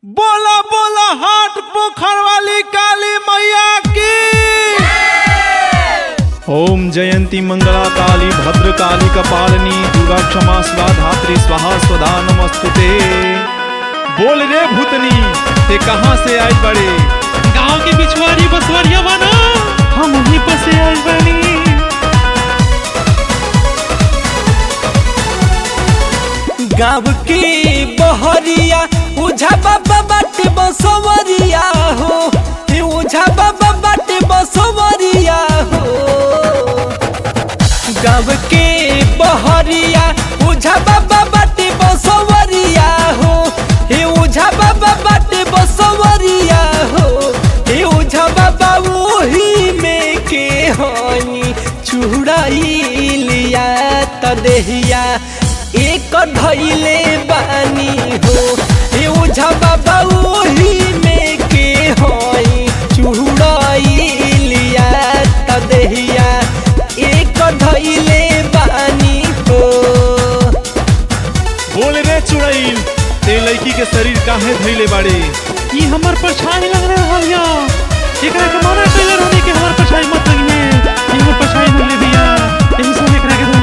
बोला बोला हाट पोखर वाली काली मैया की ओम जयंती मंगला काली भद्र काली कपालिनी दुर्गा क्षमा स्वा धात्री स्वाहा स्वधा नमस्तुते बोल रे भूतनी ते कहाँ से आए बड़े गांव के बिछवारी बसवरिया बना हम वहीं पर से आए बनी गाँव की बहरिया उझा बाबा बाटे बसवरिया हो हे उझा बाबा बाटे बसवरिया हो गाँव के बहरिया उझा बाबा बाटे बसवरिया हो हे उझा बाबा बाटे बसवरिया हो हे उझा बाबा वही में के हई चुड़ाइलिया तदेहिया एक धैले बानी हो हे उझा बाबा वही में के हई चुड़ाइलिया तदेहिया एक धैले बानी हो बोल रे चुड़ैल ते लड़की के शरीर काहे धैले बाड़े ये हमार परछाई लग रहा है या एकरा के माना कइले रहनी कि हमार परछाई मत लगिने ये हमार परछाई न ले दिया यही से एकरा के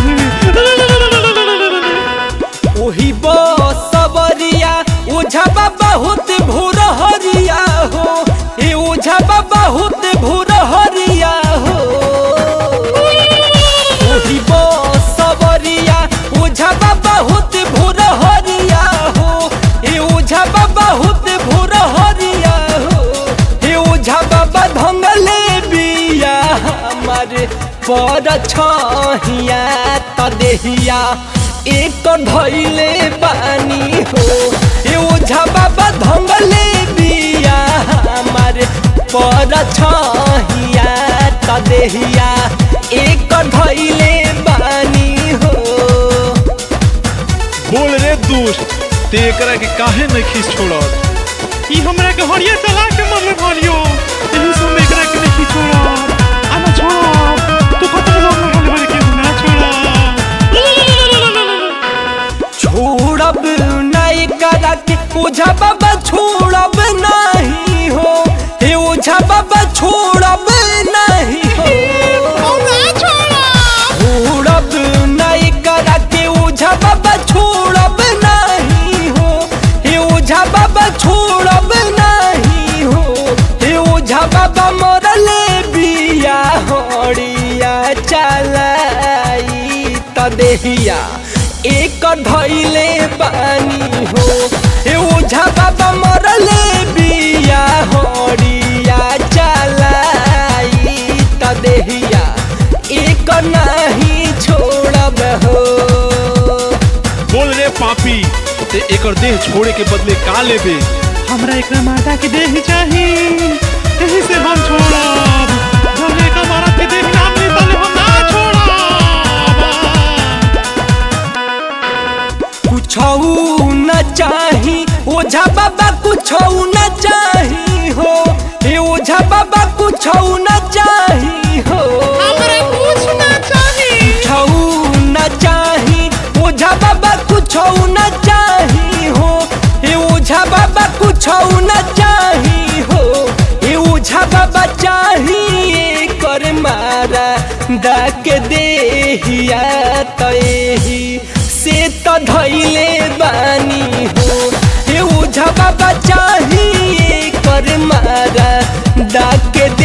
ओही बसवरिया ओझा बाबा होत भोर हरिया हो ए ओझा बाबा होत भोर हरिया हो ओही बसवरिया ओझा बाबा होत भोर हरिया हो ए ओझा बाबा होत भोर हरिया हो ए ओझा बाबा धंगले बिया हमारे पर छहिया तदेहिया एक धैले बानी हो ए ओझा बाबा धंगले बिया हमारे पर छहिया तदेहिया एक धैले बानी हो बोल रे दुष्ट ते एकरा के काहे नहीं खींच छोड़त ई हमरा के हरिया चला के मरले भरियो यही से हम एकरा के नहीं छोड़ा आना छोड़ा तू खत्म हो गया हमारे के ना छोड़ा छोड़ब नहीं करा के ओझा बाबा छोड़ब नहीं हो हे ओझा बाबा छोड़ब नहीं हो छोड़ब नहीं करा के ओझा बाबा छोड़ब नहीं हो हे ओझा बाबा छोड़ब नहीं हो हे ओझा बाबा मरले बिया हड़िया चलाई तदेहिया एक धैले बानी हो हे ओझा बाबा मरले बिया हड़िया चलाई तदेहिया एक नहीं छोड़ब हो बोल रे पापी ते एकर देह छोड़े के बदले का लेबे हमरा एकरा माता के देह चाही यही से हम छोड़ब जब एक मारा के देह ना मिली तले हम ना छोड़ब कुछऊ न चाही ओझा बाबा कुछऊ न चाही हो हे ओझा बाबा कुछऊ न चाही हो कुछऊ न चाही ओझा बाबा कुछऊ न चाही हो हे ओझा बाबा कुछऊ न चाही हो हे ओझा बाबा चाही कर मारा डाक देहिया तही से त धैले बानी हो हे ओझा बाबा चाही कर मारा डाक